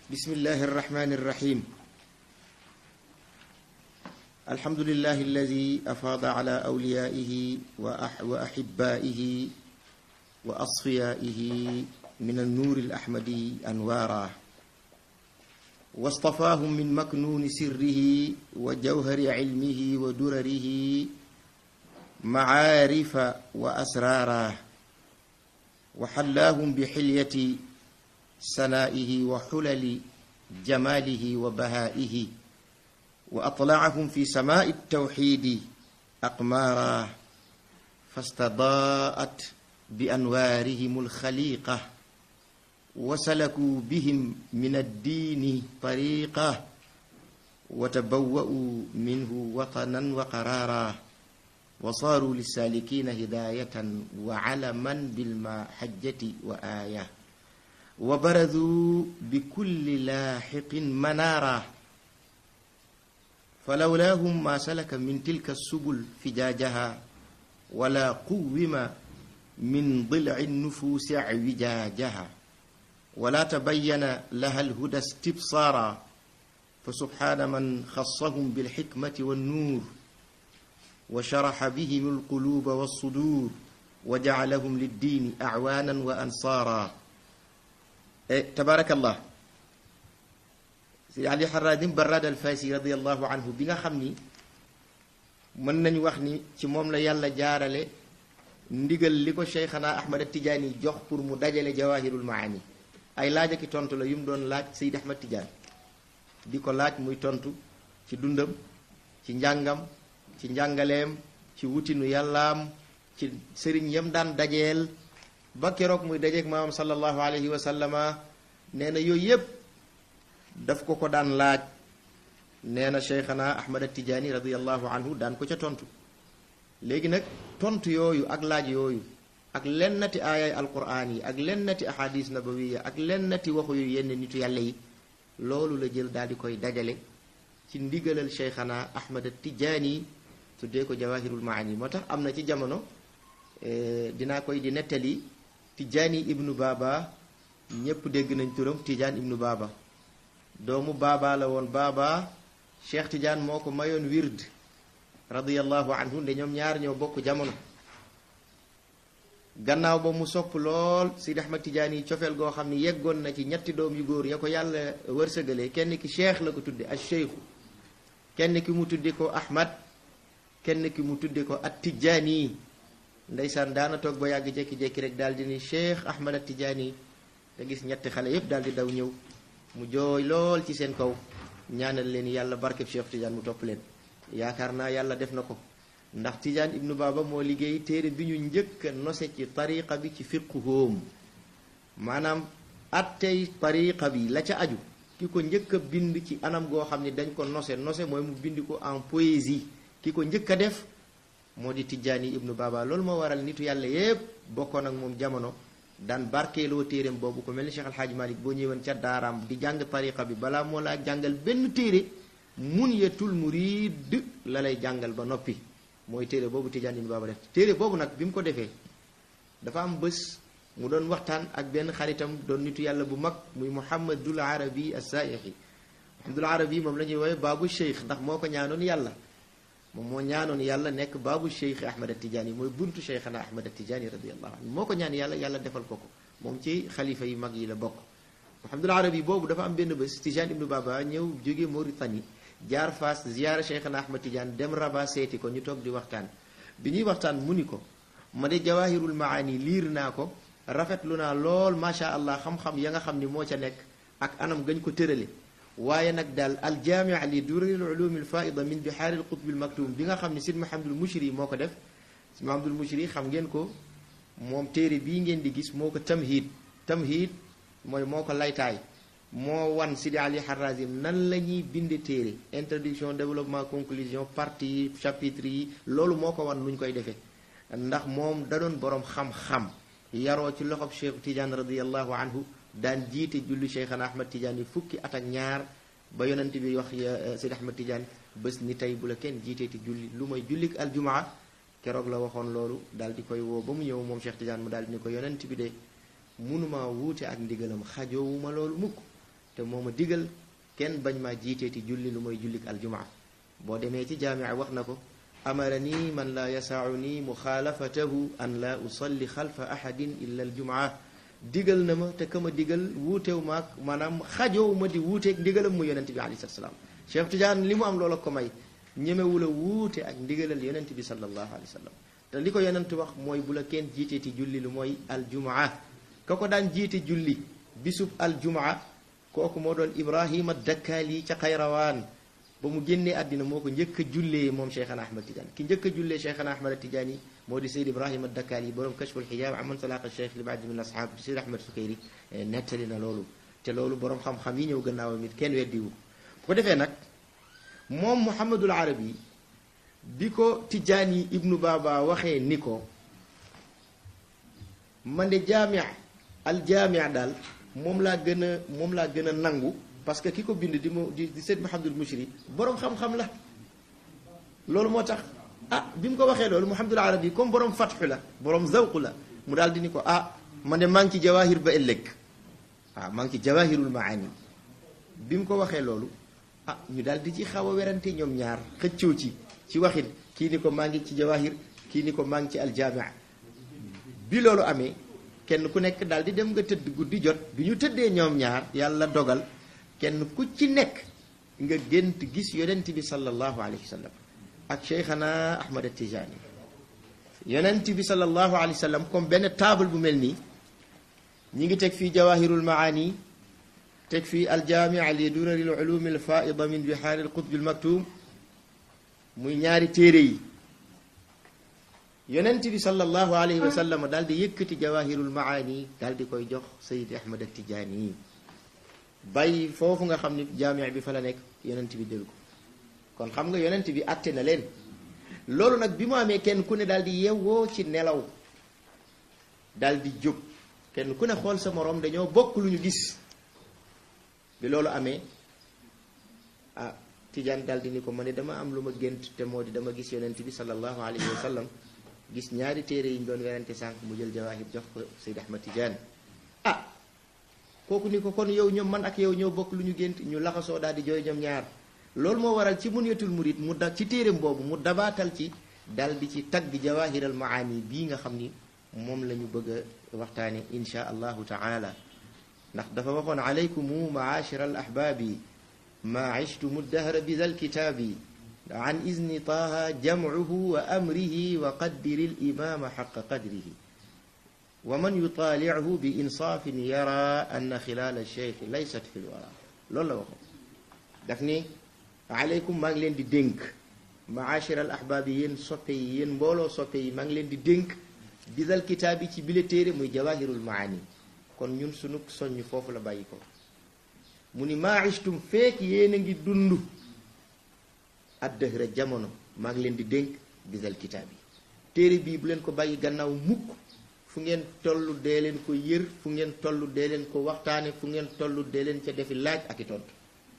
بسم الله الرحمن الرحيم الحمد لله الذي أفاض على أوليائه وأح وأحبائه وأصفيائه من النور الأحمدي أنوارا واصطفاهم من مكنون سره وجوهر علمه ودرره معارف وأسرارا وحلاهم بحلية سنائه وحلل جماله وبهائه وأطلعهم في سماء التوحيد أقمارا فاستضاءت بأنوارهم الخليقة وسلكوا بهم من الدين طريقة وتبوأوا منه وطنا وقرارا وصاروا للسالكين هداية وعلما بالمحجة وآية وبرزوا بكل لاحق منارا فلولاهم ما سلك من تلك السبل فجاجها ولا قوم من ضلع النفوس اعوجاجها ولا تبين لها الهدى استبصارا فسبحان من خصهم بالحكمة والنور وشرح بهم القلوب والصدور وجعلهم للدين أعوانا وأنصارا tabaarakallah si ali xaraadim barad al faysi radiallahu anhu bi nga xam ni mën nañu wax ni ci moom la yàlla jaarale ndigal li ko cheikhana ahmad tijaani jox pour mu dajale jawahirul maani ay laaj aki tontu la yu mu doon laaj seyd ahmad tijaan di ko laaj muy tontu ci dundam ci njàngam ci njàngaleem ci wutinu yàllaam ci sëriñ yam daan dajeel ba keroog muy dajeeg maamam sallallahu alayhi wa sallama nee na yooyu yëpp daf ko ko daan laaj nee na cheikhana ahmad tijaani radiallahu anhu daan ko ca tontu léegi nag tontu yooyu ak laaj yooyu ak lennati aayay alquraan yi ak lennati ahadis nabawiya ak lennati waxu yu yenn nitu yàlla yi loolu la jël daal di koy dajale ci ndigalal cheikhana ahmad tijaani tuddee ko jawahirul maani moo tax am na ci jamono dinaa koy di nettali Tijaani ibnu Baaba ñépp dégg nañ turam Tijaan ibnu Baaba doomu Baaba la woon Baaba Cheikh Tijaan moo ko mayoon wird radiyallahu anhu nde ñoom ñaar ñoo bokk jamono gannaaw ba mu sopp lool Sidi Ahmad Tijaan yi cofeel goo xam ne yeggoon na ci ñetti doom yu góor ya ko yàlla wërsëgalee kenn ki Cheikh la ko tudde ak Cheikhu kenn ki mu tudde ko Ahmad kenn ki mu tudde ko at Tijaani ndeysaan daana toog ba yàgg jékki-jékki rek daal di ni Cheikh Ahmad Tijaani nga gis ñetti xale yépp daal di daw ñëw mu jooy lool ci seen kaw ñaanal leen yàlla barkeb Cheikh Tidiane mu topp leen yaakaar naa yàlla def na ko ndax Tidiane ibnu Baba moo liggéey téere bi ñu njëkk a nose ci tariqa bi ci fiqhoom maanaam attey tariqa bi la ca aju ki ko njëkk a bind ci anam goo xam ne dañ ko nose nose mooy mu bind ko en poésie ki ko njëkk a def moo di Tijaani ibnu Baba loolu moo waral nitu yàlla yépp bokkoon ak moom jamono daan barkeeloo téereem boobu ko mel ni Cheikh Alhaaji Malik boo ñëwoon ca daaraam di jàng tariqa bi balaa moo laa jàngal benn téere Munyatul Murid la lay jàngal ba noppi mooy téere boobu Tijaani ibnu Baba def téere boobu nag bi mu ko defee dafa am bés mu doon waxtaan ak benn xaritam doon nitu yàlla bu mag muy Muhammadul Arabi as-Saaixi Muhammadul Arabi moom la ñuy woowee baabu Cheikh ndax moo ko ñaanoon yàlla moom moo ñaanoon yàlla nekk baabu cheikh ahmad tijaani mooy buntu cheikhana ahmad tijaani radiallahu anhu moo ko ñaan yàlla yàlla defal ko ko moom ci xalifa yu mag yi la bokk muhammadul arabi boobu dafa am benn bés tijaan ibnu baba ñëw jóge Mauritanie jaar Faas ziyaara cheikhana ahmad tijaani dem Rabat seeti ko ñu toog di waxtaan bi ñuy waxtaan mu ni ko ma de jawahirul maani liir naa ko rafetlu naa lool macha allah xam-xam ya nga xam ni moo ca nekk ak anam gañ ko tërale waaye nag daal aljaamia li duraril ulumi alfaida min bihaari alqutbi almaktum bi nga xam ne sid mahamadul mushri moo ko def sid mahamadul mushri xam ngeen ko moom téere bii ngeen di gis moo ko tamhid tamhid mooy moo ko laytaay moo wan sidi ali harazim nan la ñuy binde téere introduction développement conclusion partie chapitre yi loolu moo ko wan nu ñu koy defee ndax moom da doon boroom xam-xam yaroo ci loxob cheikh tidiane radiallahu anhu daan jiite julli cheikhana ahmad tidiane yi fukki at ak ñaar ba yonent bi wax sidi ahmad tidiane bés ni tey bu la kenn jiiteeti julli lu may jullik aljumaa keroog la waxoon loolu daal di koy woo ba mu ñëw moom cheikh tidiane mu daal di ni ko yonent bi de munuma wuute ak ndigalam xajoowuma loolu mukk te moo ma digal kenn bañ maa jiiteeti julli lu mooy jullik aljumaa boo demee ci jaamia wax na ko amarani man laa yasauni muxaalafatahu an laa usalli xalfa ahadin illa aljumaa digal na ma te ka ma digal wuutew maag maanaam xajow ma di wuuteeg ndigalam mu yonente bi alayhi salaam Cheikh Tidiane li mu am loola ko may ñemewul a wuute ak ndigalal yonente bi sallallahu alayhi wa sallam te li ko yonent wax mooy bu la kenn jiiteeti julli lu mooy aljumaa ka ko daan jiite julli bisub aljumaa kooku moo doon Ibrahima Dakkaali ca Xayrawaan ba mu génnee àddina moo ko njëkk a jullee moom Cheikhana Ahmad Tidiane ki njëkk a jullee Cheikhana Ahmad Tidiane yi moo di Seyd Ibrahima Dakkaali borom kashful xijaab aman salaqa cheikh li baadi min ashaab Seyd Ahmad Sukayri nettali na loolu te loolu borom xam-xam yi ñëw gannaawam it kenn weddiwu bu ko defee nag moom Muhammadul Arabi bi ko Tijaani ibnu Baba waxee ni ko man de jaamia al jaamia daal moom laa gën a moom laa gën a nangu parce que ki ko bind di mu di di Seyd Muhammadul Mushri borom xam-xam la loolu moo tax ah bi mu ko waxee loolu Muhammadul Arabi comme borom fatxu la borom zawq la mu daal di ni ko ah man de maa ngi ci jawahir ba ëllëg waaw maa ngi ci jawahirul maani bi mu ko waxee loolu ah ñu daal di ci xaw a werante ñoom ñaar xëccoo ci ci waxin kii ni ko maa ngi ci jawahir kii ni ko maa ngi ci aljaamia bi loolu amee kenn ku nekk daal di dem nga tëdd guddi jot bi ñu tëddee ñoom ñaar yàlla dogal kenn ku ci nekk nga gént gis yonent bi sallallahu alayhi wa sallam ak cheikhana ahmad atijani yonent bi sallallahu alayhi wa sallam comme benn table bu mel nii ñi ngi teg fii jawahirul maani teg fii aljaamia li durari l ulumi al faida min bihaari al qutbi al maktum muy ñaari téere yi yonent bi sallallahu alayhi wa sallam daal di yëkkati jawahirul maani daal di koy jox sayid ahmad atijani yi bàyyi foofu nga xam ni jaamia bi fa la nekk yonent bi jël ko kon xam nga yonent bi àtte na leen loolu nag bi mu amee kenn ku ne daal di yewwoo ci nelaw daal di jóg kenn ku ne xool sa moroom dañoo bokk lu ñu gis bi loolu amee ah Tijaan daal di ni ko ma ne dama am lu ma gént te moo di dama gis yonent bi sallallahu alayhi wa sallam gis ñaari téere yi ñu doon werante sànq mu jël jawaahir jox ko Seyd Ahmad Tijaan ah kooku ni ko kon yow ñoom man ak yow ñoo bokk lu ñu gént ñu laxasoo daal di jooy ñoom ñaar loolu moo waral ci munyatul murid mu da ci téereem boobu mu dabaatal ci dal di ci tagg jawaahiral maani bii nga xam ni moom la ñu bëgg a waxtaane insha allahu taala ndax dafa waxoon alaykumu maashira al ahbaabi maa ishtumu dahra bi dal kitaabi an izni taaha jamcuhu wa amrihi wa qaddiri l imaama xaqa qadrihi wa man yutaalichu bi insaafin yara anna xilaala cheikh laysat fi lwara loolu la waxoon daf ni aleykum maa ngi leen di dénk maachir al ahbaab yi yéen soppe yi yéen mbooloo soppe yi maa ngi leen di dénk bidal kitaab yi ci bile téere muy jawahirul maani kon ñun sunu soññ foofu la bàyyi ko mu ni maachtum feek yéen a ngi dund addëhra jamono maa ngi leen di dénk bidal kitaab yi téere bii bu leen ko bàyyi gannaaw mukk fu ngeen tollu dee leen ko yër fu ngeen tollu dee leen ko waxtaane fu ngeen tollu dee leen ca defi laaj ak i tontu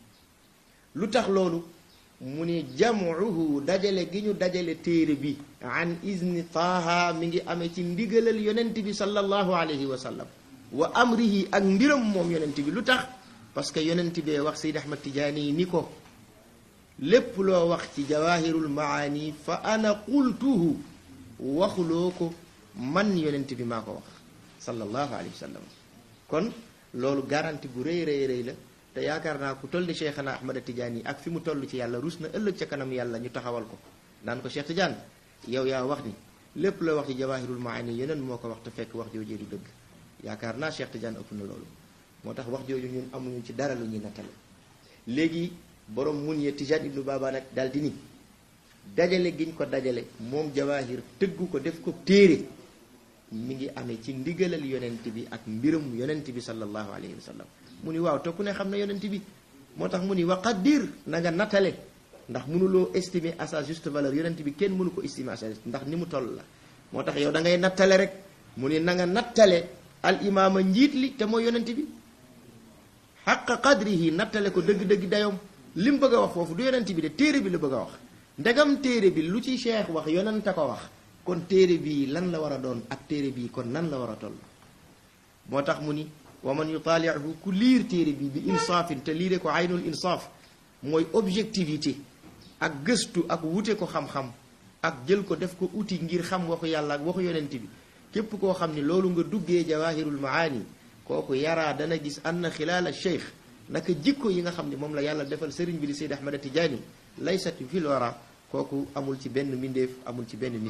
lu tax loolu mu ni jamuhu dajale gi ñu dajale téere bi an izni taaha mi ngi amee ci ndigalal yonent bi sallallahu alayhi wa sallam wa amrihi ak mbiram moom yonent bi lu tax parce que yonent bee wax Seyd Ahmad Tijaani ni ko lépp loo wax ci jawahirul maani fa ana qultuhu waxuloo ko man yonent bi maa ko wax sallallahu alayhi wa sallam kon loolu garanti bu rëy rëy rëy la te yaakaar naa ku toll ni Cheikhana Ahmad Tidiane yi ak fi mu toll ci yàlla rus na ëllëg ca kanam yàlla ñu taxawal ko naan ko Cheikh Tidiane yow yaa wax ni lépp loo wax ci jawahirul maani yeneen moo ko wax te fekk wax jooju du dëgg yaakaar naa Cheikh Tidiane ëpp na loolu moo tax wax jooju ñun amuñu ci dara lu ñuy nattale léegi borom mun ye Tidiane ibnu Baba nag daal di ni dajale giñ ko dajale moom jawahir tëggu ko def ko téere mi ngi amee ci ndigalal yonent bi ak mbiram yonent bi sallallahu alayhi wa sallam mu ni waaw te ku ne xam na yonent bi moo tax mu ni waqaddir na nga nattale ndax mënuloo estimer à sa juste valeur yonent bi kenn mënu ko estimer à sa juste ndax ni mu toll la moo tax yow da ngay nattale rek mu ni na nga nattale al imaama njiit li te mooy yonent bi xaqa qadrihi nattale ko dëgg-dëgg dayoom li mu bëgg a wax foofu du yonent bi de téere bi la bëgg a wax ndegam téere bi lu ci cheikh wax yonent a ko wax kon téere bii lan la war a doon ak téere bii kon nan la war a toll moo tax mu ni wa man yutaalihu ku liir téere bi bi insaafin te liire ko aynul insaaf mooy objectivité ak gëstu ak wute ko xam-xam ak jël ko def ko outil ngir xam waxu yàlla ak waxu yonent bi képp koo xam ni loolu nga duggee jawahirul maani kooku yaraa dana gis anna xilaal cheikh naka jikko yi nga xam ni moom la yàlla defal sëriñ bi di Seyd Ahmad Tijaani laysat fil wara kooku amul ci benn mbindeef amul ci benn nit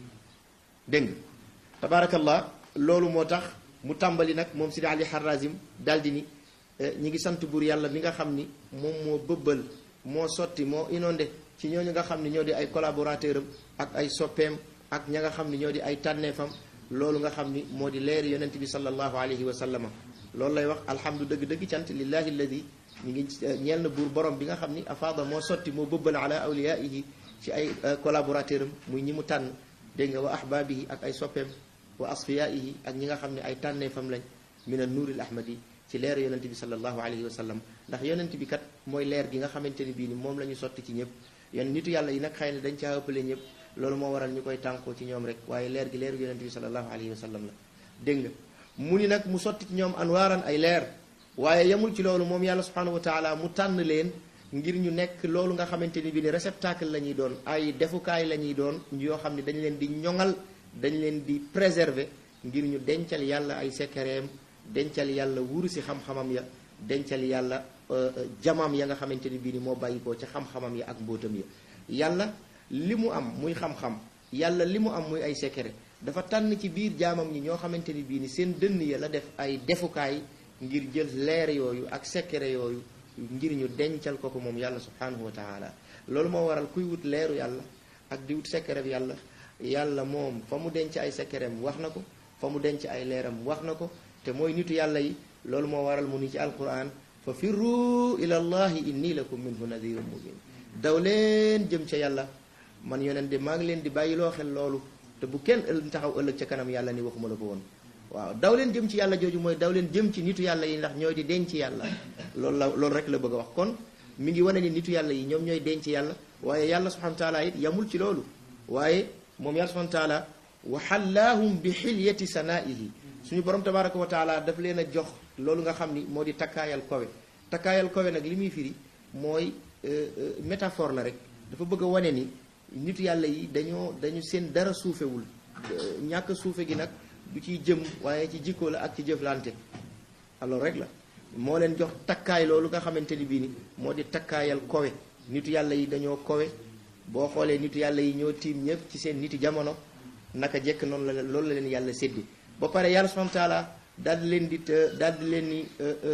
dégg nga tabaarakallah loolu moo tax mu tàmbali nag moom Sidi Ali Harazim daldi ni ñi ngi sant buur yàlla mi nga xam ni moom moo bëbbal moo sotti moo inondé ci ñooñu nga xam ni ñoo di ay collaborateur am ak ay soppeem ak ña nga xam ni ñoo di ay tànneefam loolu nga xam ni moo di leer yonent bi sallallahu alayhi wa sallama loolu lay wax alhamdu dëgg-dëgg cant lillahi alladi ñu ngi ñeel na buur borom bi nga xam ni afaada moo sotti moo bëbbal ala awliyaihi ci ay collaborateur am muy ñi mu tànn dégg nga wa ahbaabihi ak ay soppeem wa asfiyaihi ak ñi nga xam ne ay tànneefam lañ min an nuuril ahmadi ci leer yonent bi sallallahu alayhi wa sallam ndax yonent bi kat mooy leer gi nga xamante ni bii ni moom la ñu sotti ci ñëpp yon nitu yàlla yi nag xëy na dañ caa ëppale ñëpp loolu moo waral ñu koy tànkoo ci ñoom rek waaye leer gi leer yonent bi sallallahu alayhi wa sallam la dégg nga mu ni nag mu sotti ci ñoom anwaaran ay leer waaye yemul ci loolu moom yàlla subhanahu wa taala mu tànn leen ngir ñu nekk loolu nga xamante ni bii ni réceptacle la ñuy doon ay defukaay la ñuy doon yoo xam ne dañ leen di ñoŋal dañ leen di préserver ngir ñu dencal yàlla ay sekkereem dencal yàlla wuru si xam-xamam ya dencal yàlla jamaam ya nga xamante ni bii ni moo bàyyi ko ca xam-xamam ya ak mbóotam ya yàlla li mu am muy xam-xam yàlla li mu am muy ay secret dafa tànn ci biir jaamam ñi ñoo xamante ni bii ni seen dënn ya la def ay defukaay ngir jël leer yooyu ak secret yooyu ngir ñu dencal ko ko moom yàlla subhanahu wa taala loolu moo waral kuy wut leeru yàlla ak di wut secret bi yàlla yàlla moom fa mu denc ay secretam wax na ko fa mu denc ay leeram wax na ko te mooy nitu yàlla yi loolu moo waral mu ni ci alquran fa firru ila allahi inni lakum minhu nadirun mubin daw leen jëm ca yàlla man yonent de maa ngi leen di bàyyiloo xel loolu te bu kenn ël taxaw ëllëg ca kanam yàlla ni waxuma la ko woon waaw daw leen jëm ci yàlla jooju mooy daw leen jëm ci nitu yàlla yi ndax ñooy di denc yàlla loolu la loolu rek la bëgg a wax kon mi ngi wane ni nitu yàlla yi ñoom ñooy denc yàlla waaye yàlla subhanahu wa taala it yamul ci loolu waaye moom yàlla subhanahu wa taala wa xallaahum bi xilyati sanaihi suñu borom tabaraka wa taala daf leen a jox loolu nga xam ni moo di takkaayal kowe takkaayal kowe nag li muy firi mooy métaphore la rek dafa bëgg a wane ni nitu yàlla yi dañoo dañu seen dara suufewul ñàkk suufe gi nag du ciy jëm waaye ci jikko la ak ci jëflante alors rek la moo leen jox takkaay loolu nga xamante ni bii ni moo di takkaayal kowe nitu yàlla yi dañoo kowe boo xoolee nitu yàlla yi ñoo tiim ñëpp ci seen niti jamono naka jekk noonu la loolu la leen yàlla séddi ba pare yàlla subhanahu wa taala daal di leen di daal di leen ni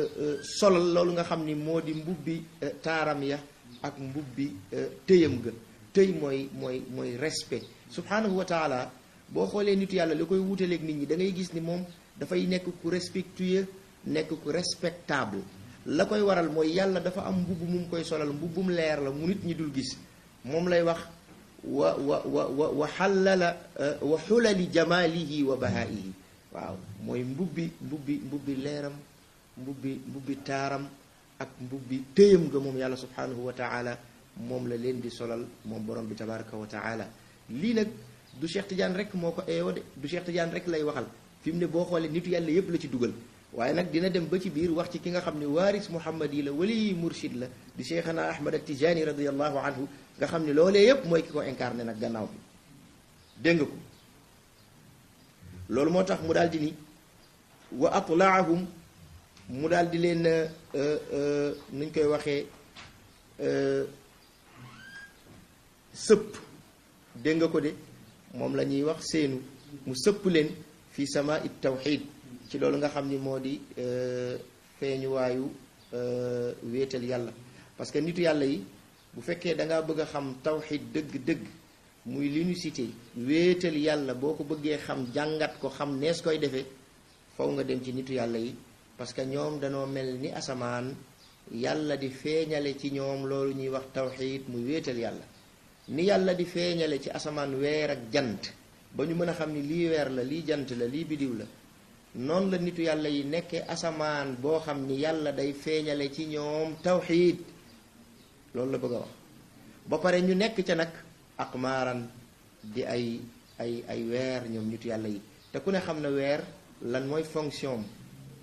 solal loolu nga xam ni moo di mbubbi taaram ya ak mbubbi tëyam ga tëy mooy mooy mooy respect subhanahu wa taala boo xoolee nitu yàlla li koy wutaleeg nit ñi da ngay gis ni moom dafay nekk ku respectueux nekk ku respectable la koy waral mooy yàlla dafa am mbubb mu mu koy solal mbubbum leer la mu nit ñi dul gis moom lay wax wa wa wa wa wa xallala wa xulali jamalihi wa bahaihi waaw mooy mbubbi mbubbi mbubbi leeram mbubbi mbubbi taaram ak mbubbi téyam ga moom yàlla subhanahu wa taala moom la leen di solal moom borom bi tabaraka wa taala lii nag du Cheikh Tidiane rek moo ko eeyoo de du Cheikh Tidiane rek lay waxal fi mu ne boo xoolee nitu yàlla yépp la ci dugal waaye nag dina dem ba ci biir wax ci ki nga xam ne waaris muhammad yi la wali murshid la di cheikhana ahmad al tijani radiallahu anhu nga xam ne loolee yépp mooy ki ko incarné nag gannaaw bi dégg nga ko loolu moo tax mu daal di ni wa atlaahum mu daal di leen nuñ koy waxee sëpp dégg nga ko de moom la ñuy wax seenu mu sëpp leen fi sama it tawxid ci loolu nga xam ni moo di feeñuwaayu wéetal yàlla parce que nitu yàlla yi bu fekkee da ngaa bëgg a xam tawxid dëgg-dëgg muy l'unicité wéetal yàlla boo ko bëggee xam jàngat ko xam nees koy defee faw nga dem ci nitu yàlla yi parce que ñoom danoo mel ni asamaan yàlla di feeñale ci ñoom loolu ñuy wax tawxid muy wéetal yàlla ni yàlla di feeñale ci asamaan weer ak jant ba ñu mën a xam ni lii weer la lii jant la lii bidiw la noonu la nitu yàlla yi nekkee asamaan boo xam ni yàlla day feeñale ci ñoom tawxiid loolu la bëgg a wax ba pare ñu nekk ca nag aqmaaran di ay ay ay weer ñoom nitu yàlla yi te ku ne xam na weer lan mooy fonction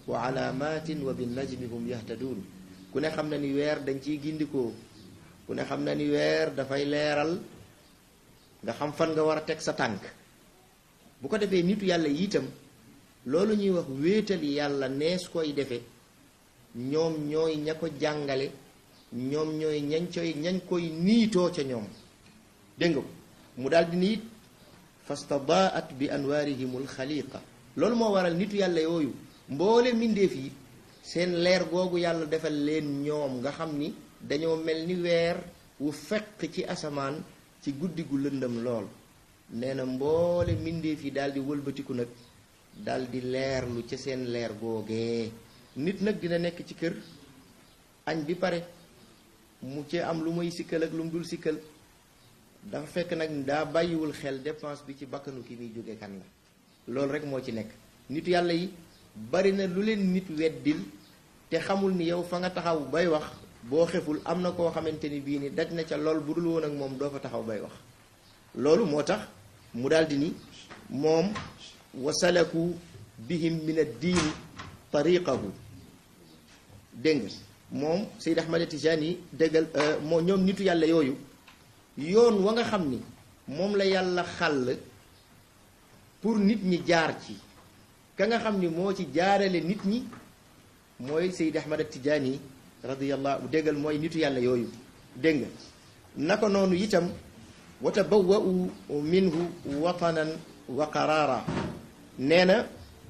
wa alaamatin wa binnajmi hum yahtaduun ku ne xam na ni weer dañ ciy gindikoo ku ne xam na ni weer dafay leeral nga xam fan nga war a teg sa tànk bu ko defee nitu yàlla yi itam loolu ñuy wax wéetal yàlla nees koy defe ñoom ñooy ña ko jàngale ñoom ñooy ñañ coy ñañ koy niitoo ca ñoom dégg nga ko mu daal di niit fastadaat bi anwaarihimul xaliqa loolu moo waral nitu yàlla yooyu mboole mbindeef yi seen leer googu yàlla defal leen ñoom nga xam ni dañoo mel ni weer wu fekk ci asamaan ci guddi gu lëndëm lool nee na mboole mbindeef yi daal di wëlbatiku nag daal di leerlu ca seen leer googee nit nag dina nekk ci kër añ bi pare mu ci am lu muy sikkal ak lu mu dul sikkal dafa fekk nag daa bàyyiwul xel dépense bi ci bakkanu ki muy jóge kan la loolu rek moo ci nekk nitu yàlla yi bari na lu leen nit weddil te xamul ni yow fa nga taxaw bay wax boo xeful am na koo xamante ni bii ni daj na ca lool bu dul woon ak moom doo fa taxaw bay wax loolu moo tax mu daldi ni moom wasalaku bihim min ad-diini tariqahu dégg nga moom Seyd Ahmad Tijani déggal moo ñoom nitu yàlla yooyu yoon wa nga xam ni moom la yàlla xàll pour nit ñi jaar ci ka nga xam ni moo ci jaarale nit ñi mooy Seyd Ahmad Tijani radiyallahu déggal mooy nitu yàlla yooyu dégg nga naka noonu itam wa tabawwa'u minhu watanan wa qaraara nee na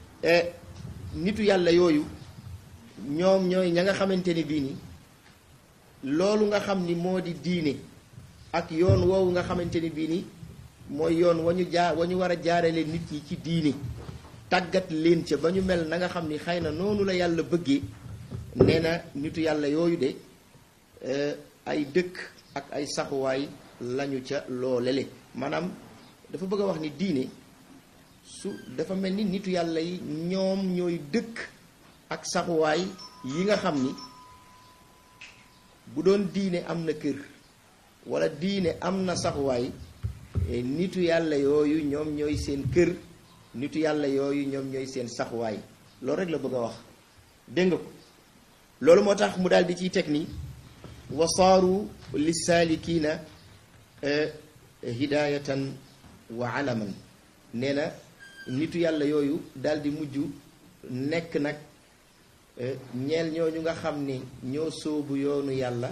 nitu yàlla yooyu ñoom ñooy ña nga xamante ni bii ni loolu nga xam ni moo di diine ak yoon woowu nga xamante ni bii ni mooy yoon wa ñu jaar wa ñu war a jaarale nit ñi ci diine tàggat leen ca ba ñu mel na nga xam ni xëy na noonu la yàlla bëggee nee na nitu yàlla yooyu de ay dëkk ak ay saxuwaay lañu ca loolele maanaam dafa bëgg a wax ni diine su dafa mel ni nitu yàlla yi ñoom ñooy dëkk ak saxuwaay yi nga xam ni bu doon diine am na kër wala diine am na saxuwaay nitu yàlla yooyu ñoom ñooy seen kër nitu yàlla yooyu ñoom ñooy seen saxuwaay loolu rek la bëgg a wax dégg nga ko loolu moo tax mu daal di ciy teg ni wasaaru lissaalikiina hidayatan wa alaman nee na nitu yàlla yooyu daal di mujj nekk nag ñeel ñooñu nga xam ni ñoo sóobu yoonu yàlla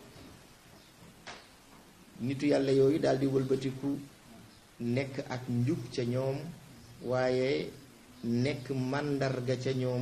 nitu yàlla yooyu daal di wëlbatiku nekk ak njub ca ñoom waaye nekk màndarga ca ñoom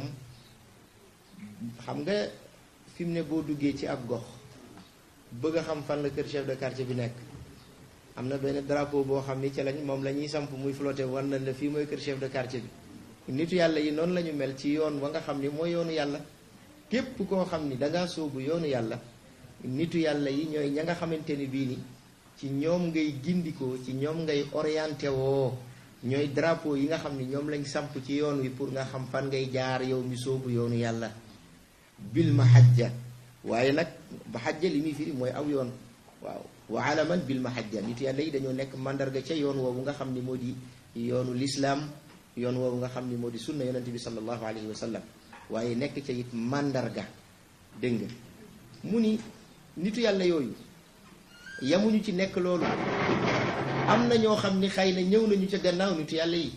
xam nga fi mu ne boo duggee ci ab gox bëgg a xam fan la kër chef de quartier bi nekk am na benn drapeau boo xam ni ca lañ moom la ñuy samp muy flotté war na la fii mooy kër chef de quartier bi nitu yàlla yi noonu la ñu mel ci yoon wa nga xam ni mooy yoonu yàlla képp koo xam ni dangaa sóobu yoonu yàlla nitu yàlla yi ñooy ña nga xamante ni bii ni ci ñoom ngay gindikoo ci ñoom ngay orienté woo ñooy drapeau yi nga xam ni ñoom lañ samp ci yoon wi pour nga xam fan ngay jaar yow mi sóobu yoonu yàlla bil mahajja waaye nag mahajja li muy firi mooy aw yoon waaw wa alaman bil mahajja nitu yàlla yi dañoo nekk mandarga ca yoon woowu nga xam ni moo di yoonu lislaam yoon woowu nga xam ni moo di sunna yonente bi sallallahu alayhi wa sallam waaye nekk ca it mandarga dégg nga mu ni nitu yàlla yooyu yamuñu ci nekk loolu am na ñoo xam ni xëy na ñëw nañu ca gannaaw nitu yàlla yi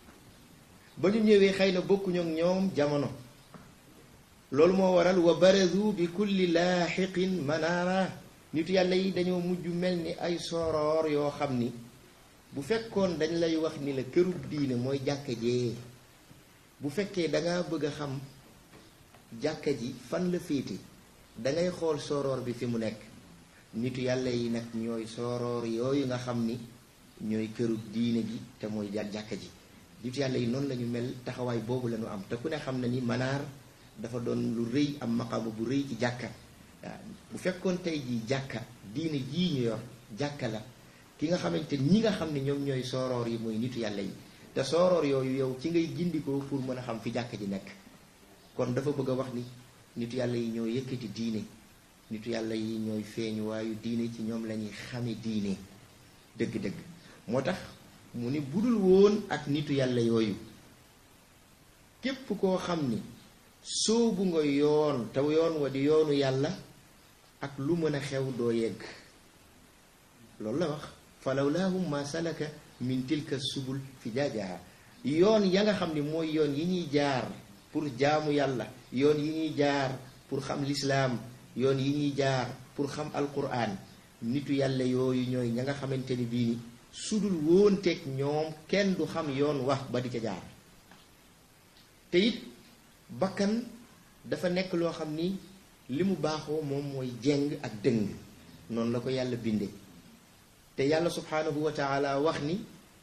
ba ñu ñëwee xëy na bokkuñu ak ñoom jamono loolu moo waral wa barazu bi kulli laaxiqin manaara nitu yàlla yi dañoo mujj mel ni ay soroor yoo xam ni bu fekkoon dañ lay wax ni la kërub diine mooy jàkka jee bu fekkee dangaa bëgg a xam jàkka ji fan la féete dangay xool soroor bi fi mu nekk nitu yàlla yi nag ñooy soroor yooyu nga xam ni ñooy kërub diine gi te mooy jàkka ji nitu yàlla yi noonu la ñu mel taxawaay boobu la ñu am te ku ne xam na ni manaar dafa doon lu rëy am maqaama bu rëy ci jàkka waaw bu fekkoon tey jii jàkka diine jii ñu yor jàkka la ki nga xamante ñi nga xam ne ñoom ñooy sooroor yi mooy nitu yàlla yi te sooroor yooyu yow ci ngay gindikoo pour mën a xam fi jàkka ji nekk kon dafa bëgg a wax ni nitu yàlla yi ñoo yëkkati diine nitu yàlla yi ñooy feeñu waayu diine ci ñoom la ñuy xame diine dëgg-dëgg moo tax mu ni budul woon ak nitu yàlla yooyu képp koo xam ni soobu nga yoon te yoon wa di yoonu yàlla ak lu mën a xew doo yegg loolu la wax falawlaahum ma salaka min tilka subul fi jaajaha yoon ya nga xam ni mooy yoon yi ñuy jaar pour jaamu yàlla yoon yi ñuy jaar pour xam lislaam yoon yi ñuy jaar pour xam alquran nitu yàlla yooyu ñooy ña nga xamante ni bii ni sudul woonteeg ñoom kenn du xam yoon wax ba di ca jaar te it bakkan dafa nekk loo xam ni li mu baaxoo moom mooy jeng ak dëng noonu la ko yàlla binde te yàlla subhanahu wa taala wax ni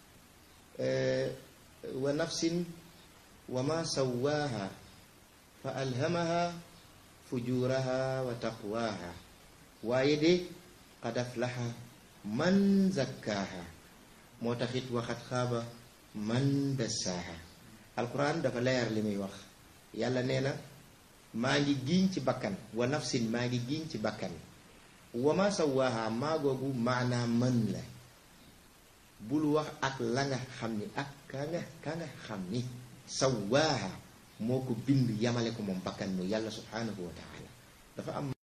wa nafsin wa ma sawaaha fa alhamaha fujuraha wa taqwaha waaye de qad aflaha man zakkaaha moo taxit waxat xaaba man dassaaha alquran dafa leer li muy wax yàlla nee na maa ngi giiñ ci bakkan wa nafsin maa ngi giiñ ci bakkan wa ma sawaaha maa googu maanaa mën la bul wax ak la nga xam ni ak ka nga ka nga xam ni sawaaha moo ko bind yamale ko moom bakkan mu yàlla subhanahu wa taala dafa am